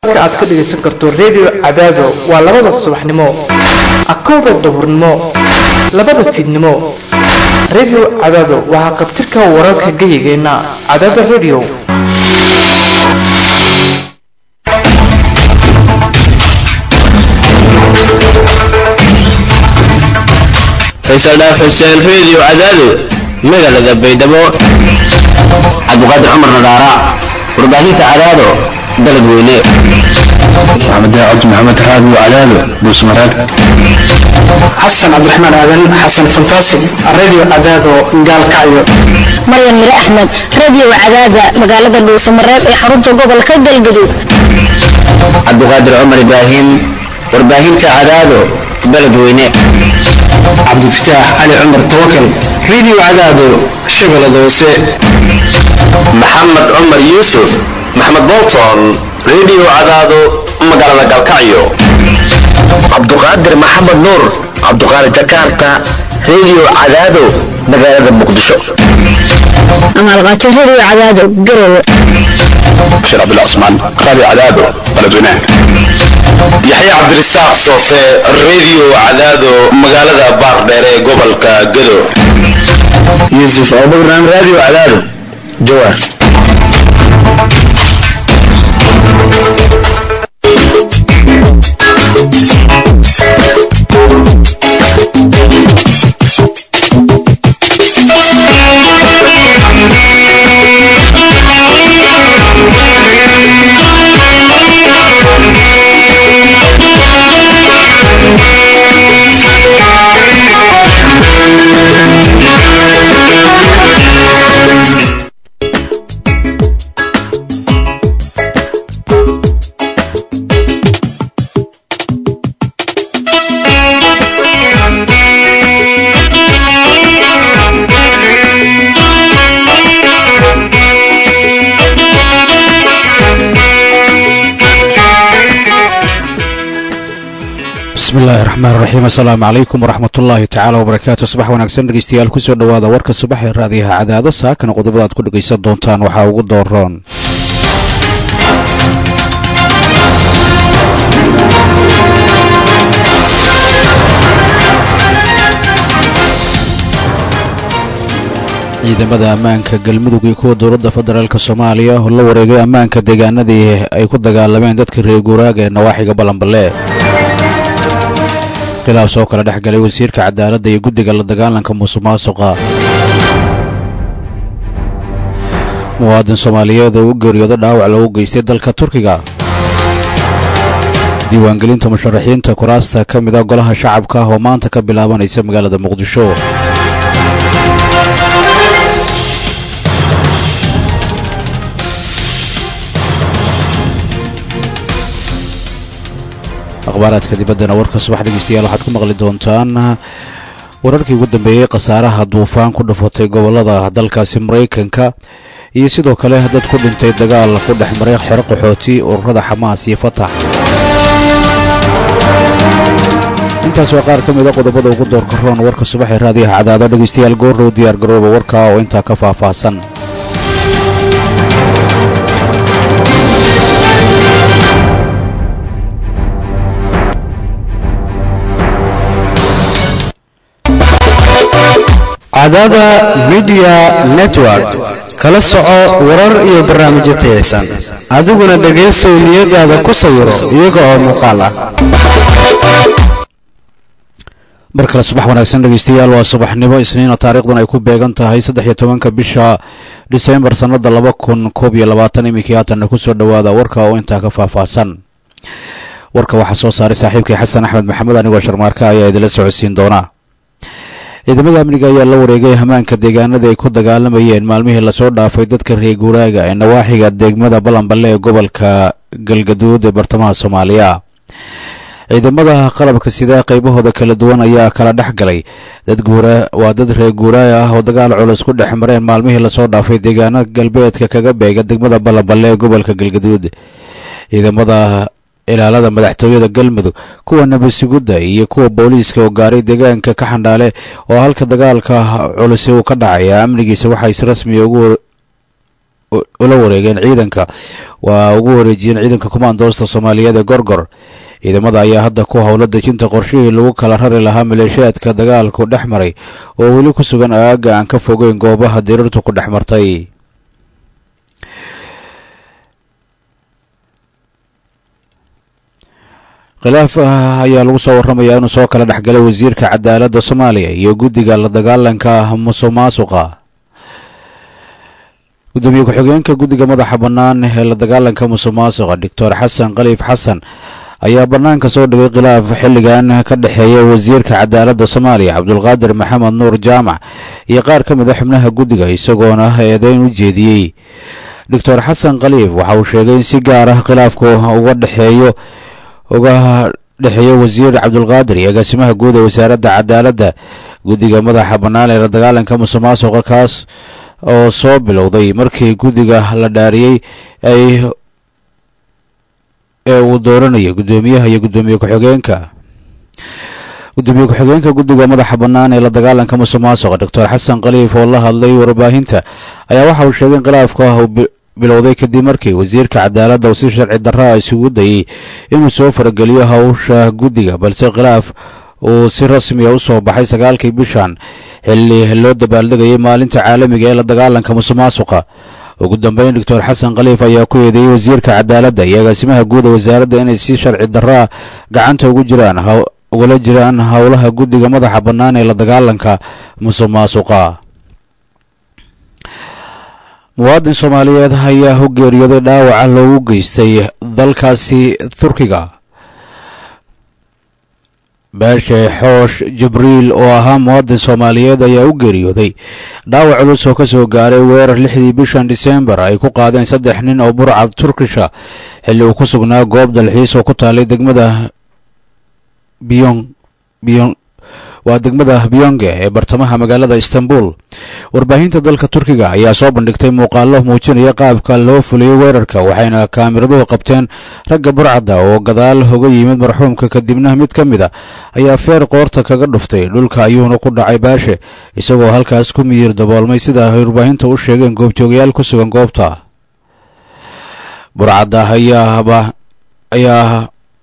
wararka aad ka dhagaysan karto redio cadaado waa labada subaxnimo akowda duhurnimo labada fiidnimo redio cadaado waxaa qabtirka wararka geyigeenna cadaada redio faysal dhaaf xuseen reediyo cadaado magaalada baydhabo cabdiqaadir cumar nadaara warbaahinta cadaado dalad weyne maxamed daacad maxamed raadi cadaado buusmaraag xasan cabdiraxmaan aadan xasan fantaasig radio cadaado gaalkacyo maryan mire axmed radio cadaada magaalada dhuusamareeb ee xarunta gobolka galgaduud cabdiqaadir cumar ibraahim warbaahinta cadaado dalad weyne cabdifataax cali cumar tawakal radio cadaado shabeellada hoose maxamed cumar yuusuf maxamed bolton reediyo cadaado magaalada galkacyo cabduqaadir maxamed nuur cabduqaadir jakarta reediyo cadaado magaalada muqdisho amaalqaajo radio cadaado garowe bashir cabdullah cusmaan raadi cadaado baladweynaha yaxya cabdirisaaq soofe reediyo cadaado magaalada baardheer ee gobolka gado yuusuf abubakran radio cadaado jawaar bismillahi raxmaan raxiim assalaamu calaykum waraxmatullaahi tacaala wabarakaatu subax wanaagsan dhegeystayaal kusoo dhowaada warka subax ee raadiyaha cadaado saakana qodobada aad ku dhegaysan doontaan waxaa ugu dooroon ciidamada ammaanka galmudug iyo kuwa dowladda federaalk soomaaliya oo la wareegay ammaanka deegaanadii ay ku dagaalameen dadka reer guuraaga ee nawaaxiga balanballe khilaaf soo kala dhex galay wasiirka cadaaladda iyo guddiga la dagaalanka musuq maasuqa muwaadin soomaaliyeed oo u geeriyooda dhaawac loogu geystay dalka turkiga diiwaangelinta musharaxiinta kuraasta ka mid a golaha shacabka ah oo maanta ka bilaabanaysa magaalada muqdisho akhbaaraadka dibaddana warka subax dhegeystayaal waxaad ku maqli doontaan wararkii ugu dambeeyey khasaaraha duufaan ku dhufatay gobollada dalkaasi maraykanka iyo sidoo kale dad ku dhintay dagaal ku dhex maray xero qaxooti ururada xamaas iyo fatax intaas waa qaar ka mida qodobada ugu doorka roon warka subax ee raadiyaha cadaado dhegeystayaal goorrow diyaar garooba warka oo intaa ka faahfaahsan cadaada midiya network kala soco warar iyo barnaamijyo tayaysan adiguna dhegaysow niyadaada ku sawiro iyaga oo muuqaal ah mar kale subax wanaagsan dhegeystayaal waa subaxnimo isniina taariikhdan ay ku beegan tahay saddex iyo tobanka bisha disembar sannada laba kun koob iyo labaatan iminkii haatanna kusoo dhowaada warka oo intaa ka faahfaahsan warka waxaa soo saaray saaxiibkii xasan axmed maxamed anigoo sharmaarka ayaa idinla socodsiin doonaa ciidamada amniga ayaa la wareegay hamaanka deegaanada ay ku dagaalamayeen maalmihii lasoo dhaafay dadka reer guuraaga ee nawaaxiga degmada balanballe ee gobolka galgaduud ee bartamaha soomaaliya ciidamada qalabka sida qaybahooda kala duwan ayaa kala dhex galay dad guura waa dad reer guuraaya ah oo dagaal culus ku dhex mareen maalmihii lasoo dhaafay deegaano galbeedka kaga beega degmada balanballe ee gobolka galgaduud ciidamada ilaalada madaxtooyada galmudug kuwa nabadsigudda iyo kuwa booliiska oo gaaray deegaanka ka xandhaale oo halka dagaalka culisi uu ka dhacaya amnigiisa waxaa si rasmiya ugu ula wareegeen ciidanka waa ugu wareejiyeen ciidanka kumaandoosta soomaaliyeed ee gorgor ciidamada ayaa hadda ku howlo dejinta qorshihii lagu kala rari lahaa maleeshiyaadka dagaalku dhex maray oo weli ku sugan aagga aan ka fogeyn goobaha diriirtu ku dhex martay khilaaf ayaa lagu soo warramayaa inuu soo kala dhexgalay wasiirka cadaaladda soomaaliya iyo guddiga la dagaalanka musuq maasuqa gudoomiye ku-xigeenka guddiga madaxa bannaan ee la dagaalanka musuq maasuqa doctor xasan khaliif xasan ayaa bannaanka soo dhigay khilaaf xilligan ka dhexeeya wasiirka cadaaladda soomaaliya cabdulqaadir maxamed nuur jaamac iyo qaar ka mid a xubnaha guddiga isagoona eedeyn u jeediyey doctor xasan khaliif waxa uu sheegay in si gaar ah khilaafku uga dhexeeyo uga dhexeeya wasiir cabdulqaadir iyo agaasimaha guud ee wasaaradda cadaaladda guddiga madaxa bannaan ee la dagaalanka musuq maasuqa kaas oo soo bilowday markii guddiga la dhaariyey ay ee uu dooranayay guddoomiyaha iyo guddoomiye ku-xigeenka gudoomiye ku-xigeenka guddiga madaxa bannaan ee la dagaalanka musuq maasuqa doctor xasan khaliif oo la hadlay warbaahinta ayaa waxa uu sheegay in khilaafka bilowday kadib markii wasiirka cadaaladda uu si sharci darraa isugu dayey inuu soo farageliyo howsha guddiga balse khilaaf uu si rasmiya u soo baxay sagaalkii bishan xilli loo dabaaldegayay maalinta caalamiga ee la dagaalanka musuq maasuqa ugu dambeyn doctor xasan khaliif ayaa ku eedeeyey wasiirka cadaaladda iyo agaasimaha guud ee wasaaradda inay si sharci darraa gacanta ugu jiraan ugala jiraan howlaha guddiga madaxa bannaan ee la dagaalanka musuq maasuqa muwaadin soomaaliyeed ayaa u geeriyooday dhaawaca loogu geystay dalkaasi turkiga baashe xoosh jibriil oo ahaa muwaadin soomaaliyeed ayaa u geeriyooday dhaawac culus oo ka soo gaaray weerar lixdii bishan disembar ay ku qaadeen saddex nin oo burcad turkisha xilli uu ku sugnaa goob dalxiis oo ku taalay degmada biyon biyon waa degmada biyonge ee bartamaha magaalada istanbul warbaahinta dalka turkiga ayaa soo bandhigtay muuqaalo muujinaya qaabka loo fuliyey weerarka waxayna kaamiraduhu qabteen ragga burcadda oo gadaal hoga yimid marxuumka kadibna mid ka mid a ayaa feer qoorta kaga dhuftay dhulka ayuuna ku dhacay baashe isagoo halkaas ku miyir daboolmay sida ay warbaahinta u sheegeen goobjoogayaal ku sugan goobta burcadda ayaaba ayaa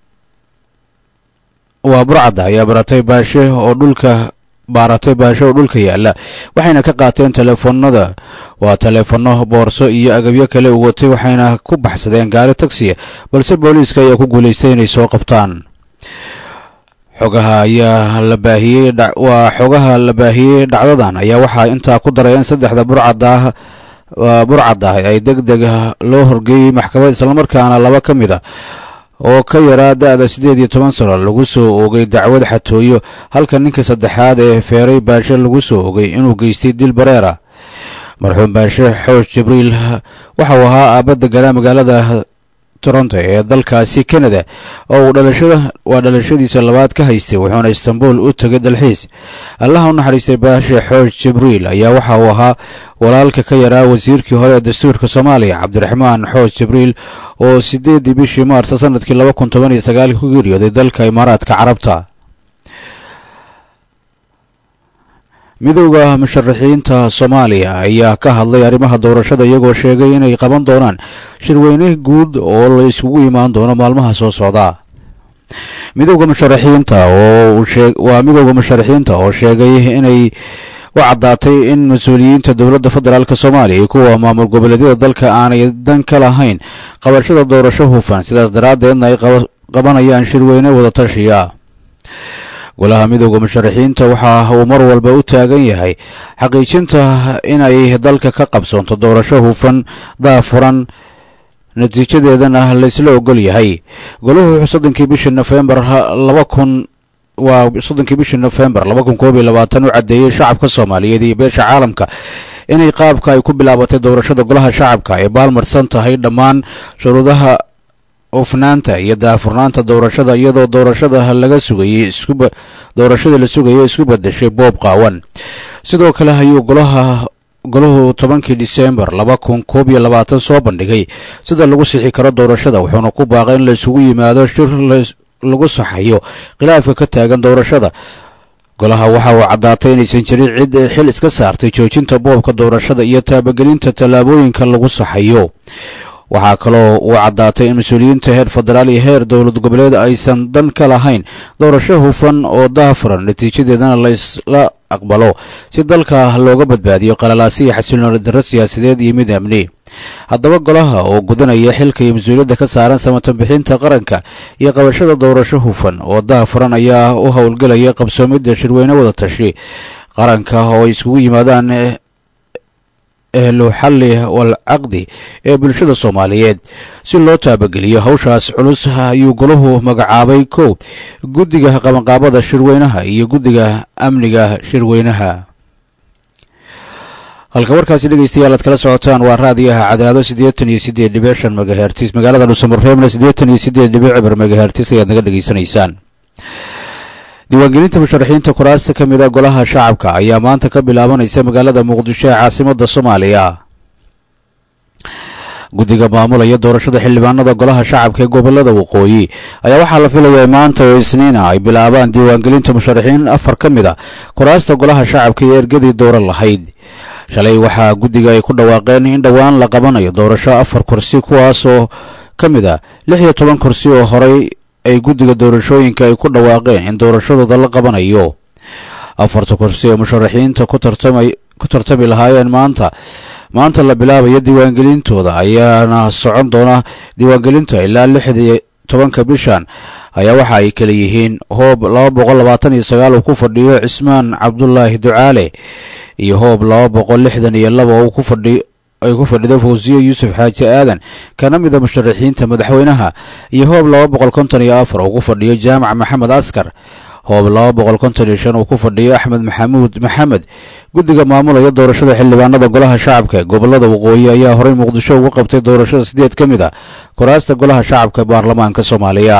waa burcadda ayaa baratay baashe oo dhulka baaratay baashe oo dhulka yaalla waxayna ka qaateen teleefoonada waa teleefono boorso iyo agabyo kale u watay waxayna ku baxsadeen gaari tagsiya balse booliiska ayaa ku guulaystay inay soo qabtaan xogaha ayaa la baahiyey waa xogaha la baahiyey dhacdadan ayaa waxaa intaa ku daray in saddexda burcadda burcadda ay deg deg loo horgeeyey maxkamad islamarkaana laba ka mid a oo ka yaraa da-da siddeed iyo toban sano lagu soo oogay dacwad xatooyo halka ninka saddexaad ee feeray baashe lagu soo ogay inuu geystay dil bareera marxuum baashe xoosh jibriil waxa uu ahaa aabba deganaa magaalada toronto ee dalkaasi canada oo uu dhalashada waa dhalashadiisa labaad ka haystay wuxuuna istanbul u tegay dalxiis allaha u naxariistay baashe xoosh jibriil ayaa waxa uu ahaa walaalka ka yaraa wasiirkii hore ee dastuurka soomaaliya cabdiraxmaan xoosh jibriil oo sideedii bishii maarsa sanadkii laba kun toban iyo sagaalkii ku geeriyooday dalka imaaraadka carabta midowda musharaxiinta soomaaliya ayaa ka hadlay arrimaha doorashada iyagoo sheegay inay qaban doonaan shirweyne guud oo la iskugu imaan doono maalmaha soo socda midowda musharaxiinta oo waa midowda musharaxiinta oo sheegay inay u caddaatay in mas-uuliyiinta dowladda federaalk soomaaliya iyo kuwa maamul goboleedyada dalka aanay dan ka lahayn qabashada doorasho hufan sidaas daraaddeedna ay qabanayaan shirweyne wadatashiya golaha midowda musharaxiinta waxa uu mar walba u taagan yahay xaqiijinta inay dalka ka qabsoonto doorasho hufan daafuran natiijadeedana laysla ogol yahay golahu soddonkii bishii nofembar laba kun waa soddonkii bishii nofembar laba kun koob iyo labaatan u caddeeyey shacabka soomaaliyeed iyo beesha caalamka inay qaabka ay ku bilaabatay doorashada golaha shacabka ay baalmarsan tahay dhammaan shuruudaha ufnaanta iyo daafurnaanta doorashada iyadoo doorashada laga sugayey iskuba doorashada la sugayay isku bedeshay boob qaawan sidoo kale ayuu golaha golahu tobankii disembar laba kun koob iyo labaatan soo bandhigay sida lagu sixi karo doorashada wuxuuna ku baaqay in la isugu yimaado shir lagu saxayo khilaafka ka taagan doorashada golaha waxa uu caddaatay inaysan jirin cid xil iska saartay joojinta boobka doorashada iyo taabagelinta tallaabooyinka lagu saxayo waxaa kaloo uu caddaatay in mas-uuliyiinta heer federaal iyo heer dowlad goboleed aysan dan ka lahayn doorasho hufan oo daafuran natiijadeedana la isla aqbalo si dalka looga badbaadiyo qalalaasi iyo xasilooni darro siyaasadeed iyo mid amni haddaba golaha oo gudanaya xilka iyo mas-uuliyadda ka saaran samatanbixinta qaranka iyo qabashada doorasho hufan oo daafuran ayaa u howlgelaya qabsoomidda shirweyne wada tashi qaranka oo ay iskugu yimaadaan ehlu xalli wal caqdi ee bulshada soomaaliyeed si loo taabageliyo hawshaas culus ayuu golahu magacaabay kow guddiga qabanqaabada shirweynaha iyo guddiga amniga shirweynaha halka warkaasi dhegeystayaal aad kala socotaan waa raadiyaha cadaado siddeetan iyo siddeed dhibic shan megahertis magaalada dhuusamareebna siddeetan iyo siddeed dhibic cibar megahertis ayaad naga dhegeysanaysaan diiwaangelinta musharaxiinta kuraasta ka mid a golaha shacabka ayaa maanta ka bilaabanaysa magaalada muqdisho ee caasimada soomaaliya guddiga maamulaya doorashada xildhibaanada golaha shacabka ee gobolada waqooyi ayaa waxaa la filayaa maanta oo isniina ay bilaabaan diiwaangelinta musharaxiin afar ka mid a kuraasta golaha shacabka iyo ergadii dooran lahayd shalay waxaa guddiga ay ku dhawaaqeen in dhowaan la qabanayo doorasho afar kursi kuwaasoo ka mid a lix iyo toban kursi oo horey ay guddiga doorashooyinka ay ku dhawaaqeen in doorashadooda la qabanayo afarta kursi ee musharaxiinta ku tartami lahaayeen maanta maanta la bilaabayo diiwaangelintooda ayaana socon doona diiwaangelinta ilaa lixdii tobanka bishan ayaa waxa ay kala yihiin hoob laba boqol labaatan iyo sagaal uu ku fadhiyo cismaan cabdulaahi ducaale iyo hoob laba boqol lixdan iyo laba uu ku fadhiyo ay ku fadhido fawsiyo yuusuf xaaji aadan kana mida musharaxiinta madaxweynaha iyo hoob laba boqol konton iyo afar uu ku fadhiyo jaamac maxamed askar hoob laba boqol konton iyo shan uu ku fadhiyo axmed maxamuud maxamed guddiga maamulaya doorashada xildhibaanada golaha shacabka gobolada waqooyi ayaa horey muqdisho uga qabtay doorashada sideed ka mid a kuraasta golaha shacabka baarlamaanka soomaaliya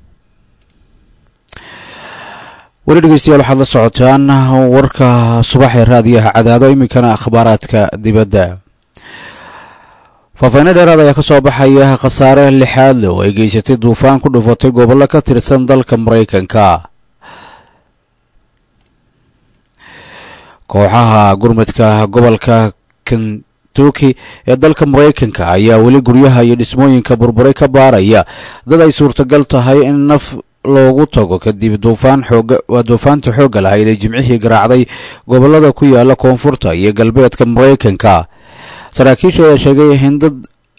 weli dhegeystayaal waxaad la socotaan warka subaxee raadiyaha cadaado iminkana akhbaaraadka dibadda faafayno dheeraad ayaa ka soo baxaya khasaare lixaad leh oo ay geysatay duufaan ku dhufatay gobollo ka tirsan dalka maraykanka kooxaha gurmadka gobolka kentuki ee dalka maraykanka ayaa weli guryaha iyo dhismooyinka burburay ka baaraya dad ay suurtagal tahay in naf loogu tago kadib duufaan xooga waa duufaanta xoogga lahayd ee jimcihii garaacday gobollada ku yaala koonfurta iyo galbeedka maraykanka saraakiisha ayaa sheegay in dad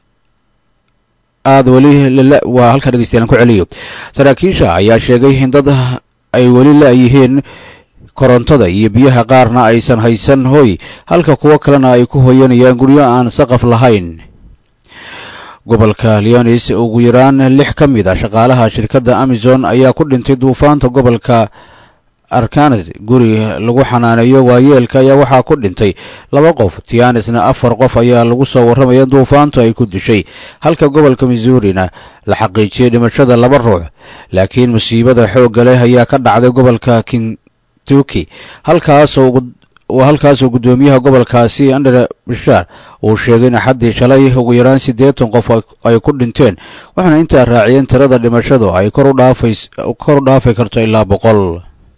aada weli waa halkaa dhegeystayalan ku celiyo saraakiisha ayaa sheegay in dad ay weli la-yihiin korontada iyo biyaha qaarna aysan haysan hoy halka kuwo kalena ay ku hoyanayaan guryo aan saqaf lahayn gobolka leonis ugu yaraan lix ka mid a shaqaalaha shirkadda amazon ayaa ku dhintay duufaanta gobolka arkanes guri lagu xanaaneeyo waayeelka ayaa waxaa ku dhintay laba qof tianisna afar qof ayaa lagu soo warramaya duufaantu ay ku dishay halka gobolka missourina la xaqiijiyey dhimashada laba ruux laakiin musiibada xoogga leh ayaa ka dhacday gobolka kentuki halkaasoo halkaasoo guddoomiyaha gobolkaasi andre bishaar uu sheegay in axaddii shalay ugu yaraan siddeetan qof ay ku dhinteen waxaana intaa raaciyeen tirada dhimashadu ay kor u dhaafi karto ilaa boqol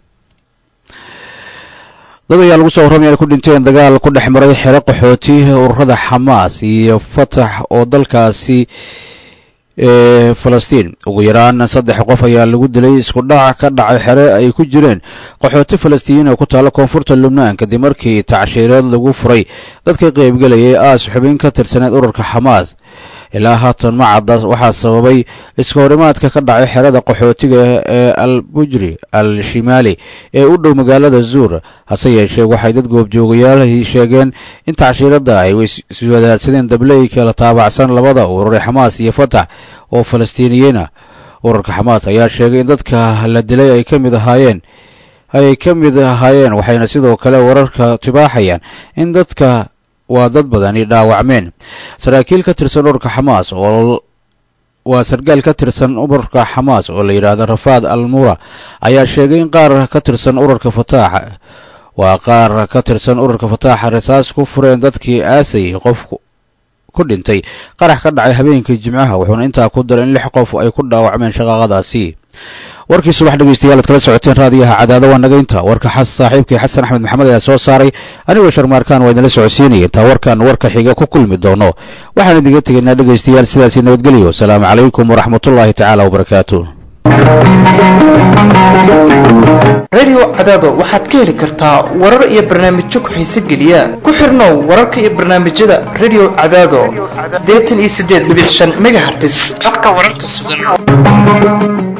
dad ayaa lagu soo warramaya ay ku dhinteen dagaal ku dhex maray xero qaxooti ururada xamaas iyo fatax oo dalkaasi ee falastiin ugu yaraan saddex qof ayaa lagu dilay isku dhac ka dhacay xere ay ku jireen qaxooti falastiiniin oo ku taalla koonfurta lubnaan kadib markii tacshiireed lagu furay dadka qaybgelayay aas xubin ka tirsaneed ururka xamaas ilaa haatan ma cadda waxaa sababay iska horimaadka ka dhacay xerada qaxootiga ee al bujri al shimaali ee u dhow magaalada zuur hase yeeshee waxay dad goobjoogayaal sheegeen in tacshiiradda ay iswadaadsadeen dabley kala taabacsan labada urure xamaas iyo fatax oo falastiiniyiina ururka xamaas ayaa sheegay in dadka la dilay ay ka mid ahaayeen ay ka mid ahaayeen waxayna sidoo kale wararka tibaaxayaan in dadka waa dad badani dhaawacmeen saraakiil ka tirsan ururka xamaas oo waa sarkaal ka tirsan ururka xamaas oo la yidhaahdo rafaad almura ayaa sheegay in qaar ka tirsan ururka fataax waa qaar ka tirsan ururka fataaxa rasaas ku fureen dadkii aasayay qof ku dhintay qarax ka dhacay habeenkii jimcaha wuxuuna intaa ku daray in lix qof ay ku dhaawacmeen shaqaaqadaasi warkii subax dhegeystayaal ad kala socoteen raadiyaha cadaado waa nagaynta warka saaxiibkii xasan axmed maxamed ayaa soo saaray anigoo sharmaarkaan waa idinla socodsiinaya intaa warkan warka xiga ku kulmi doono waxaan idinga tegaynaa dhegeystayaal sidaasi nabadgelyo asalaamu calaykum waraxmatullaahi tacaala wabarakaatu radio cadaado waxaad ka heli kartaa warar iyo barnaamijyo ku-xiise geliya ku xirnow wararka iyo barnaamijyada radio cadaado siddeetan iyo siddeed dhibic shan megahertis habka wararka sugan